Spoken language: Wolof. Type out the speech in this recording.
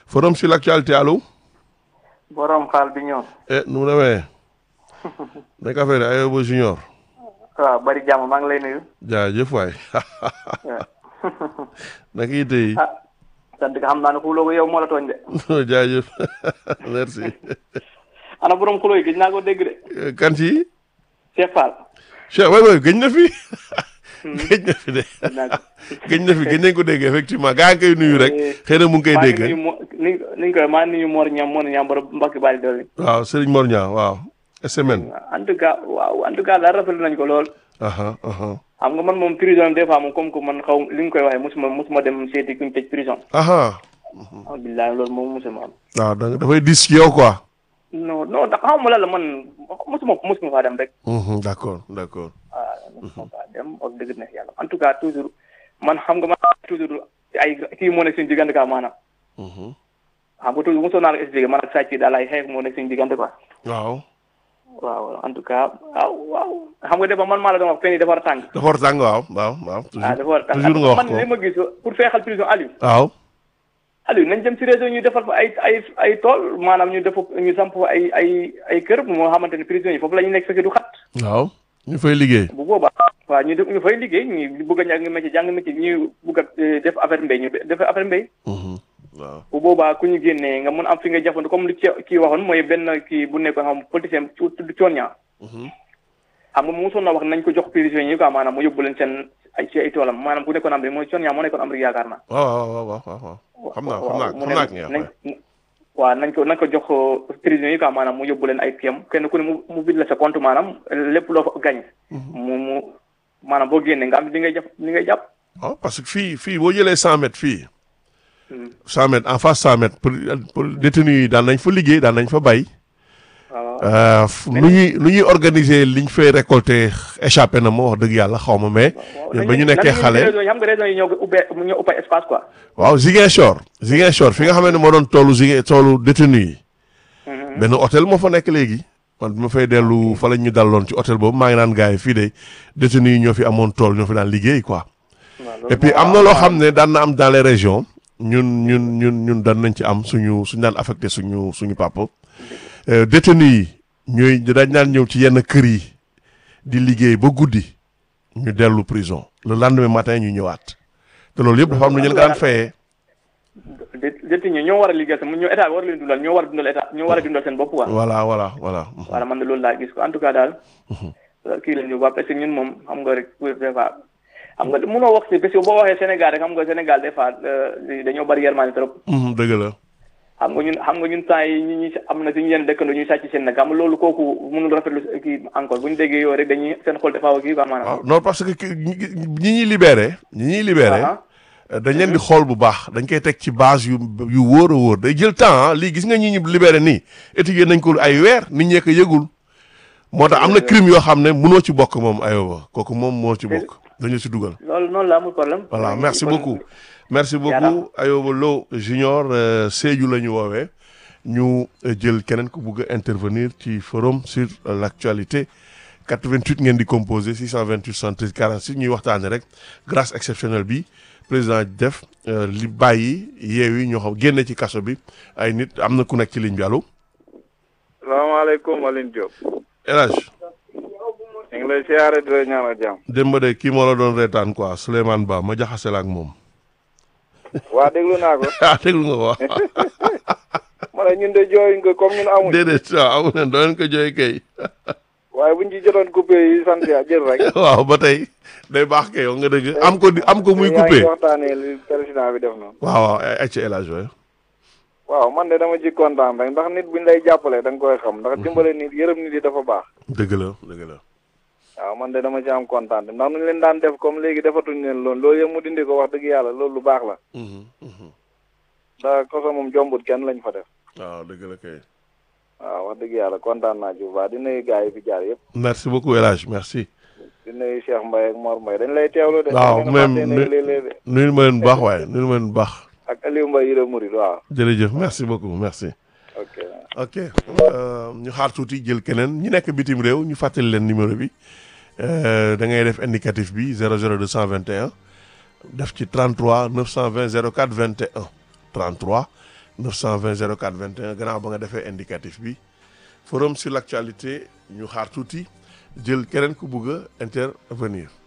forum sur l'actualité allo. borom xaal bi ñëw. eh nu mu demee. nekk affaire yi Ayoba Junior. waaw bari jàmm maa ngi lay nuyu. jaajëf waay. naka yitte yi. ah sant nga xam naa ne xuloo ko yow moo la tooñ de. jaajëf merci. ana borom xuloo yi gëj naa ko dégg de. kan ci. Cheikh Fall. Cheikh waay waay gëj na fi. gëj na fi de. naa ko. gëj na fi gëj nañ ko dégg effectivement gaa ngi koy nuyu rek. xëy na mu ngi koy maa ngi dégg. nuyu mo ni ni ñu koy maa ngi nuyu Mor Ñam Mor Ñam borom Mbacke Bari Doli. waaw Serigne Mor Niang waaw. SMN. en tout cas waaw en tout cas daal rafetlu nañ ko lool. aha aha xam nga man moom prison des fois moom comme que man xaw li nga koy waxee mosuma mosuma dem seeti kuñ tëj prison. aha ah billahi loolu moom mosuma am. waaw da dafay dis ci yow quoi. non non ndax xaw ma la la man mosuma mosuma faa dem rek. Mhm, d'accord d'accord. waaw mosuma faa dem wax dëgg neex yàlla en tout cas toujours man xam nga man toujours ay kii moo nekk suñu diggante quoi maanaam. Mhm. xam nga toujours mosoon naa la expliqué man ak sàcc daal ay xeex moo nekk suñu diggante quoi. waaw. waaw en tout cas waaw waaw xam nga dafa man maa la doon wax fenn yi dafa war a tàng. dafa war a tàng waaw waaw waaw. ah dafa war a tàng toujours nga wax man ko li ma gis pour feexal prison Aliou. waaw. Aliou nañ dem si réseau ñu defal fa ay ay ay tool maanaam ñu def ñu samp fa ay ay ay kër moo xamante ne prison yi foofu la ñu nekk fekkee du xat. waaw. ñu fay liggéey. bu boobaa waaw ñu def ñu fay liggéey ñu bëgg a jàng métier jàng métier ñu bëgg a eh, def affaire mbéy ñu def affaire mbéy. Mhm, waaw. bu boobaa ku ñu génnee nga mun am fi nga jafandu comme lu ci kii waxoon mooy benn kii bu nekkoon xam politicien tu tudd coon ñaa Mhm. xam nga mosoon na wax nañ ko jox prisonniers yi quoi maanaam mu yóbbu leen seen ay ci ay toolam maanaam ku nekkoon Amérique mooy coon ñaa moo nekkoon Amérique yaakaar naa. waaw waaw waaw waaw waaw. xam naa xam naa mu xam ne naa ki nga nañ xam waaw nañ ko nañ ko jox prisonniers yi quoi maanaam mu yóbbu leen ay kiyam kenn ku ne mu mu bind la sa compte maanaam lépp loo fa gañ mu mu maanaam boo génnee nga am li ngay jàpp li ngay jàpp. waaw parce que fii fii boo jëlee cent mètres fii. Hmm. cent mètres en face cent mètres pour pour détenus yi daan nañ fa liggéey daan nañ fa bay. waaw Euh, f- nu ñuy nu ñuy organiser liñ fay récolter échappé na ma wax dëgg yàlla xaw ma mais. ñun ba ñu nekkee xale. région yi xam nga région yi ñoo ko ubbee ñoo ubbee espace quoi. waaw Ziguinchor Ziguinchor fi nga xam ne moo doon toolu Ziguin toolu détenu yi benn hôtel moo fa nekk léegi man bi ma fay dellu fa lañ ñu daloon ci hôtel boobu maa ngi naan gars yi fii de détenu yi ñoo fi amoon tool ñoo fi daan liggéey quoi et puis am na loo xam ne daan na am dans les régions ñun ñun ñun ñun daan nañ ci am suñu suñu daan affecté suñu suñu papa Euh, détenu yi ñooy dañ daan ñëw ci yenn kër yi di liggéey ba guddi ñu dellu prison le lendemain matin ñu ñëwaat te loolu yëpp dafa am lu ñu leen ko daan fayee dé détenu ñi ñoo war a liggéey sax ñoo état bi war a leen dundal ñoo war a dundal état ñoo war a dundal seen bopp quoi. voilà voilà voilà voilà man de loolu laa gis ko en tout cas daal. kii la ñu waa parce que ñun moom xam nga rek des fois xam nga mënoo wax si parce que boo waxee Sénégal rek xam nga Sénégal des fois euh, dañoo bari yërmande trop. Mhm, dëgg la xam nga ñun xam nga ñun temps yi ñi ñi am na suñu yenn dëkkandoo ñuy sàcc seen nag xam nga loolu kooku mënul rafetlu kii encore bu ñu déggee yow rek dañuy seen xol dafa kii quoi maanaam. waaw non parce que ki- ñi ñi ñuy libéré ñi ñuy libéré Ah, dañ leen di xool bu baax dañ koy teg ci base yu yu wóor a wóor day jël temps ah lii gis nga ñi ñu libéré nii étudier nañ ko ay weer nit ñee ko yëgul moo tax am na crime yoo xam ne mënoo ci bokk moom ayoba kooku moom moo ci bokk dañu ci dugal loolu noonu la amul problème. voilà merci Kon- beaucoup merci beaucoup ayoba Lo junior euh, Sédhiou la ñu woowee ñu euh, jël keneen ku bugg a intervenir ci forum sur euh, l'actualité 88 ngeen di composé 628 73 46 ñuy waxtaane rek grâce exceptionnelle bi président def euh, li bàyyi yeew yi ñoo xam génne ci kaso bi ay nit am na ku nekk ci ligne bi allo salaamaaleykum Aline Diop El Hadj ñu ngi lay siyaare di la ñaanal jàmm démb de kii moo la doon reetaan quoi Souleymane Ba ma jaxase la ak moom waa déglu naa ko ah déglu nga ko wax ma ne ñun de jooy nga comme ñun amuñ déedéet waaw amu leen doo leen ko jooy kay waaye buñ ci jotoon coupé yi sant ya jël rek waaw ba tey day baax kay yow nga dëgg am ko di am ko muy yaa coupé ngi waxtaanee li président bi def noonu waaw waaw ay ay ci El Hadj waay waaw man de dama ci kontaan rek ndax nit buñ lay jàppale da nga koy xam ndax dimbale nit yërëm nit yi dafa baax dëgg la dëgg la waaw man de dama ci am kontaan ndax nuñ leen daan def comme léegi defatuñ leen loolu loolu yëpp mu dindi ko wax dëgg yàlla loolu lu baax la Mhm, mhm. ndax koso moom jombut kenn lañ fa def waaw dëgg la kay waaw wax dëgg yàlla kontaan naa ci bu baax di nuyu gars yi fi jaar yëpp merci beaucoup El Hadj merci di nuyu Cheikh Mbaye ak Mor Mbaye dañ lay teewlu de waaw da même ngeen a fàtte ne léeg-léeg de nuyul ma leen bu baax waaye nuyul ma leen bu baax ak Aliou Mbaye Yira Mouride waaw jërëjëf merci beaucoup merci ok ok euh, ñu xaar tuuti jël keneen ñi nekk bitim réew ñu fàttali leen numéro bi euh, da ngay def indicatif bi 00 221 def ci 33 920 04 21 33 920 04 21 gannaaw ba nga defee indicatif bi forum sur l'actualité ñu xaar tuuti jël keneen ku bugg a intervenir